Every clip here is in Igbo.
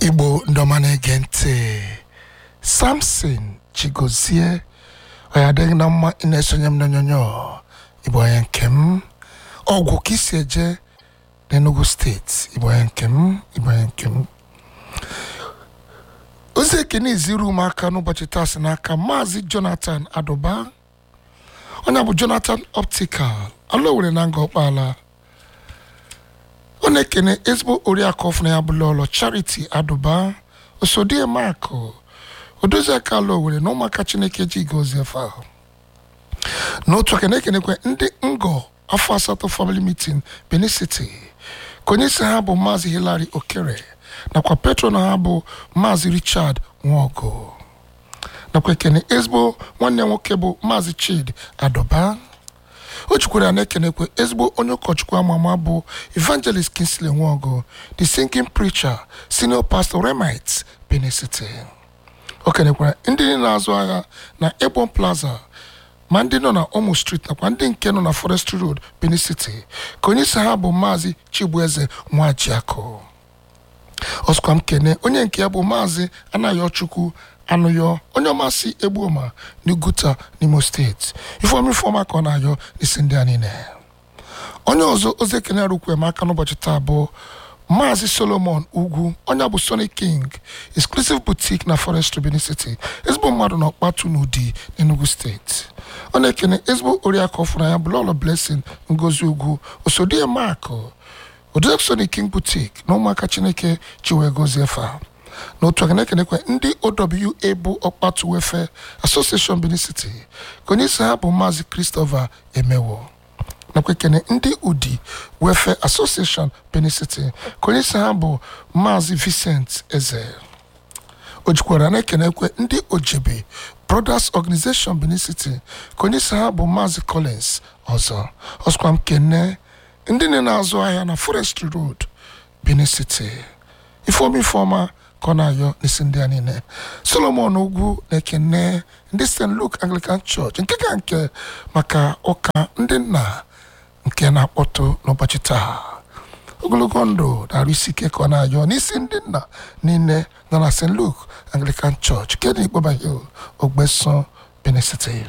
igbo ndị ọma na-ege ntị samson chigozie ọ ya adịghị na mma ị na-esonye m n'onyonyo igbo onye nke m ọgwụ ka isi eje n'enugu steeti igbo onye nke m igbo onye nke m ozi ekene iziri ụmụaka n'ụbọchị taa si n'aka maazị jonathan adụba onye bụ jonathan optical ala owere na nga ọkpala ọ na-ekene ezigbo oriakụ ọfụna ya bụla ụlọ charity adụba osodie makụ odozi aka ala owere na ụmụaka chineke ji gozie efe ahụ n'otu aka na-ekenekwe ndị ngọ afọ asatọ family meeting benin city ka onye isi ha bụ maazị hilary okere nakwa patron ha bụ maazị richard nwaogo nakwa ekene ezigbo nwanne nwoke bụ maazị chid adọba o jikwara ya na-ekenekwe ezigbo onye ụkọchukwu ama ama bụ evangelist kinsley nwaogo the singing preacher senior pastor remite benin city o kenekwara ndị niile na-azụ agha na ebon plaza ma ndị nọ na omo street nakwa ndị nke nọ na forestry road benin city ka onye isi ha bụ maazị chibueze nwajiakụ ọsụkwa m kene onye nke ya bụ maazị anayochukwu anụyọ onye ọmasị egbuoma n'uguta n'imo steeti ifeomi ifeọma ka ọ na-ayọ n'isi ndị a niile onye ọzọ ozi ekene arụkwe m aka n'ụbọchị taa bụ maazị solomon ugwu onye bụ sonic king exclusive boutique na forestry benin city ezigbo mmadụ na ọkpatu n'ụdị n'enugu steeti ọ na-ekene ezigbo oriakụ ọfụna ya bụlọlọ blessing ngozi ugwu osodie makụ odozek sonic king boutique na ụmụaka chineke ji wee gozie fa n'otu aka na-ekenekwe ndị owa bụ ọkpatu wefe association benin city ka onye isi ha bụ maazị christopher emewo nakwa ekene ndị udi wefe association benin city ka onye isi ha bụ maazị vincent eze o jikwara na-ekenekwe ndị ojebe brothers organization benin city ka onye isi ha bụ maazị collins ọzọ ọsụkwa m kene ndị nne na-azụ ahịa na forestry road benin city ifeomi ifeọma ka ọ na-ayọ n'isi ndị a niile solomon ugwu na-ekene ndị st luke anglican church nke ka nke maka ụka ndị nna nke na-akpọtụ n'ụbọchị taa ogologo ndụ na-arụ isi ike ka ọ na-ayọ n'isi ndị nna niile nọ na st luke anglican church nke dị ikpọbaghi ogbeso benin city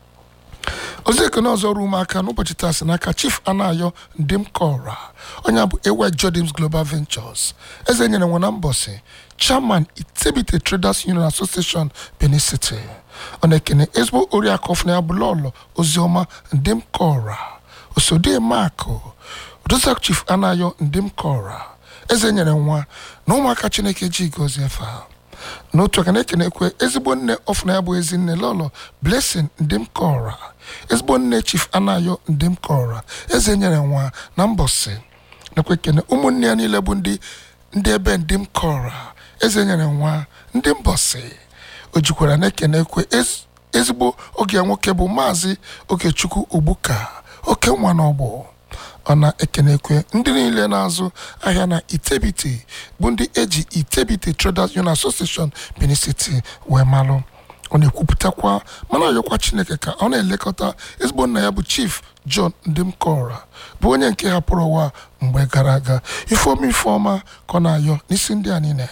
ozi ekene ọzọ ruo ụmụaka n'ụbọchị taa si n'aka chief anayo ndim kora onye bụ ewe jodims global ventures eze nyere nwe na mbọsị chairman itebite traders union association benin city ọ na-ekene ezigbo oriakụ ọfụna ya bụ lọlọ oziọma ndim kora osodie makụ odosak chief anayo ndim kora eze nyere nwa na ụmụaka chineke ji gozie efe ha n'otu aka na-ekenekwe ezigbo nne ọfụna ya bụ ezi nne lọlọ blessing ndim kora ezigbo nne chief anayo ndim kora eze nyere nwa na mbọsị nakwa ekene ụmụnne ya niile bụ ndị ndị ebe ndim kora eze nyere nwa ndị mbọsị o jikwara na-ekenekwe ezigbo oge nwoke bụ maazị okechukwu ogbuka oke nwa n'ọgbọ ọ na-ekenekwe ndị niile na-azụ ahịa na itebite bụ ndị eji itebite traders union association benin city wee malụ ọ na-ekwupụtakwa mana ayọkwa chineke ka ọ na-elekọta ezigbo nna ya bụ chief john ndimkora bụ onye nke hapụrụ ụwa mgbe gara aga ifeoma ifeọma ka ọ na-ayọ n'isi ndị a niile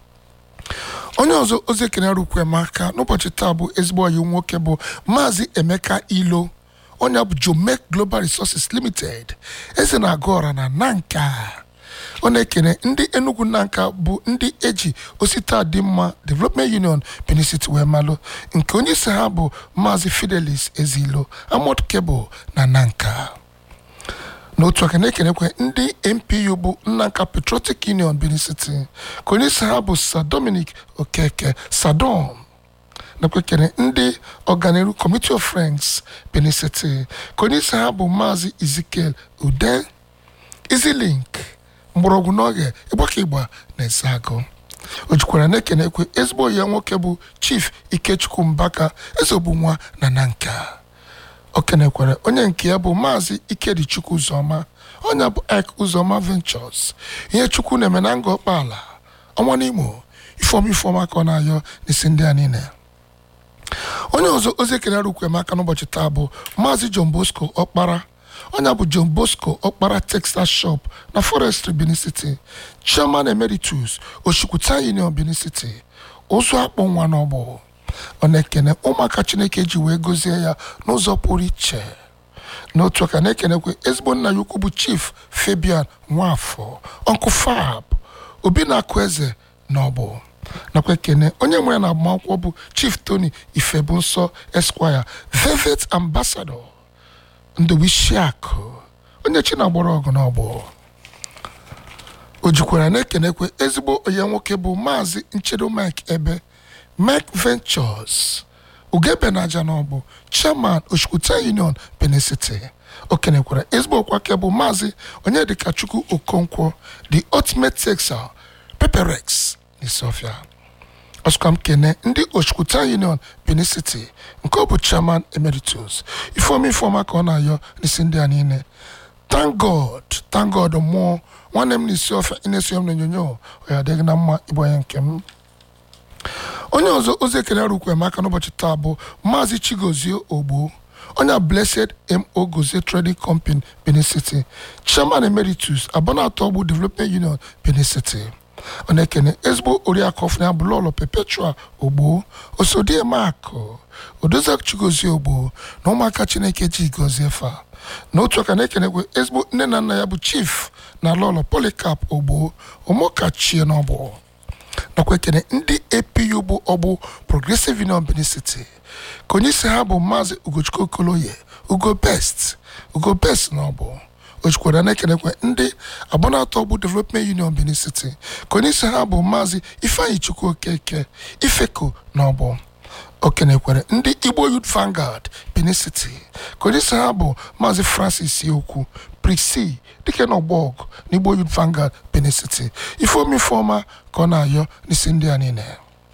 onye ọzọ ozi ekene rukwe m aka n'ụbọchị taa bụ ezigbo ọyị nwoke bụ maazị emeka ilo onye bụ jomek global resources limited eze na-agụ ọra na nanka ọ na-ekene ndị enugu nanka bụ ndị eji osita dị mma development union benin city wee malụ nke onye isi ha bụ maazị fidelis ezilo amod kebụl na nanka n'otu aka na-ekenekwe ndị mpu bụ nnanka patriotic union benin city ka onye isi ha bụ sir dominic okeke sadom nakwa ekene ndị ọganiru committee of friends benin city ka onye isi ha bụ maazị ezekiel ude izilink mgbọrọgwụ n'oge ịgbaka ịgba na ezeagụ o jikwara na-ekenekwe ezigbo ya nwoke bụ chief ikechukwu mbaka ezogbu nwa na nanka o kenekwara onye nke ya bụ maazị ikedichukwu ụzọma onye bụ ik ụzọma ventures ihe chukwu na-eme na nga ọkpaala ọnwa n'imo ifeọma ifeọma ka ọ na-ayọ n'isi ndị a niile onye ọzọ ozi ekene rukwe m aka n'ụbọchị taa bụ maazị john bosco ọkpara onye bụ john bosco ọkpara texas shop na forestry benin city chairman emeritus oshikwuta union benin city ụzọ akpọ nwa n'ọgbọ ọ na-ekene ụmụaka chineke ji wee gọzie ya n'ụzọ pụrụ iche n'otu aka na-ekenekwe ezigbo nna ya ukwu bụ chief fabian nwafọ ọnkụ fab obi na-akụ eze na ọbụ nakwa ekene onye nwere na agbamakwụkwọ bụ chief tony ifebunsọ esquire velvet ambassador ndowisiakụ onye chi na-agbara ọgụ n'ọgbọ o jikwara na-ekenekwe ezigbo onye nwoke bụ maazị nchedo mike ebe mike ventures ugebe na aja n'ọbụ chairman oshikwuta union benin city o kenekwara ezigbo okwake bụ maazị onyedikachukwu okonkwo the ultimate texel peperex n'isiofia ọsụkam kene ndị oshikwuta union benin city nke ọ bụ chairman emeritus ifeoma ifeoma ka ọ na-ayọ n'isi ndị a niile thank god thank god mmụọ nwanne m n'isi ọfịa ị na-esi m n'onyonyo ọ ya adịghị na mma ịbụ onye nke m onye ọzọ ozi ekele rukwe maka n'ụbọchị taa bụ maazị chigozie ogbo onye blessed mo gozie trading company benin city chairman emeritus abanato ọgbụ development union benin city ọ na-ekene ezigbo oriakụ ọfụna bụ lọlọ perpetual ogbo osodiemakụ odozi chigozie ogbo na ụmụaka chineke ji gozie fa n'otu aka na-ekenekwe ezigbo nne na nna ya bụ chief na lọlọ polycarp ogbo omokachie n'ọgbọ nakwa ekene ndị apu bụ ọgbụ progressive union benin city ka onye isi ha bụ maazị ugochukwu okoloye ugo best ugo best na ọbụ ojikwara na-ekenekwe ndị abụnatọ ọgbụ development union benin city ka onye isi ha bụ maazị ifeanyi chukwu okeke ifeko na ọbụ o kenekwere ndị igbo youth vanguard benin city ka onye isi ha bụ maazị francis okwu prisi dike n'ọgbọg na igbo youth vanguard benin city ifeomi ifeọma ka ọ na-ayọ n'isi ndị a niile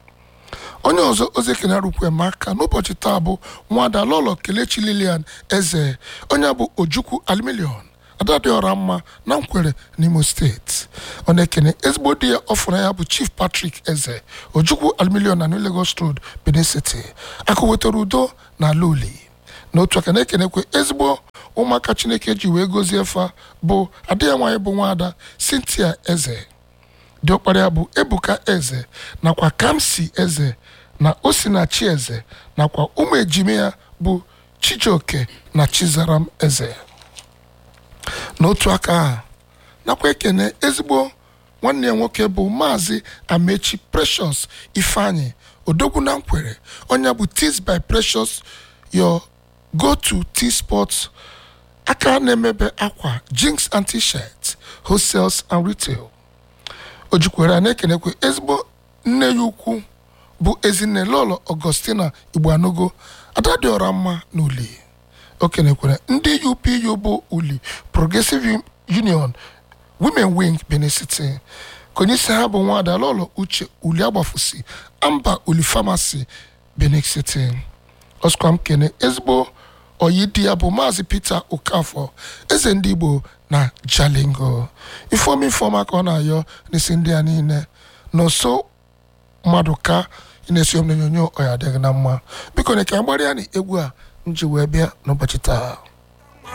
onye ọzọ ozi ekene rukwe m aka n'ụbọchị taa bụ nwada lọlọ kelechi lilian eze onye bụ ojukwu aluminium ada dị ọra mma na nkwere n'imo steeti ọ na-ekene ezigbo di ya ọfụrụ ya bụ chief patrick eze ojukwu aluminium na new lagos road benin city akụ wetara udo na ala uli n'otu aka na-ekenekwe ezigbo ụmụaka chineke ji wee gozie fa bụ ada ya nwaanyị bụ nwaada cynthia eze diọkpara ya bụ ebuka eze nakwa kamsi eze na osinachi eze nakwa ụmụ ejime ya bụ chijioke na chizaram eze n'otu aka a nakwa ekene ezigbo nwanne ya nwoke bụ maazị amechi precious ifeanyi odogwu na nkwere onye bụ tis by precious your go to t sports aka na-emebe akwa jinx and t-shirt wholesales and retail o jikwara na-ekenekwe ezigbo nne ya ukwu bụ ezinne lọlọ augustina igboanogo ada dị ọra mma na uli o kenekwere ndị upu bụ uli progressive union women wing benin city ka onye isi ha bụ nwada lọlọ uche uli agbafusi amba uli famasi benin city ọskwam kene ezigbo oyi di ya bụ maazị peter okafọ eze ndị igbo na jalingo ifeoma ifeoma ka ọ na-ayọ n'isi ndị a niile n'ụsọ mmadụ ka ị na-esi m n'onyonyo ọ ya adịghị na mma biko na ka agbarịa na egwu a m ji wee bịa n'ụbọchị taa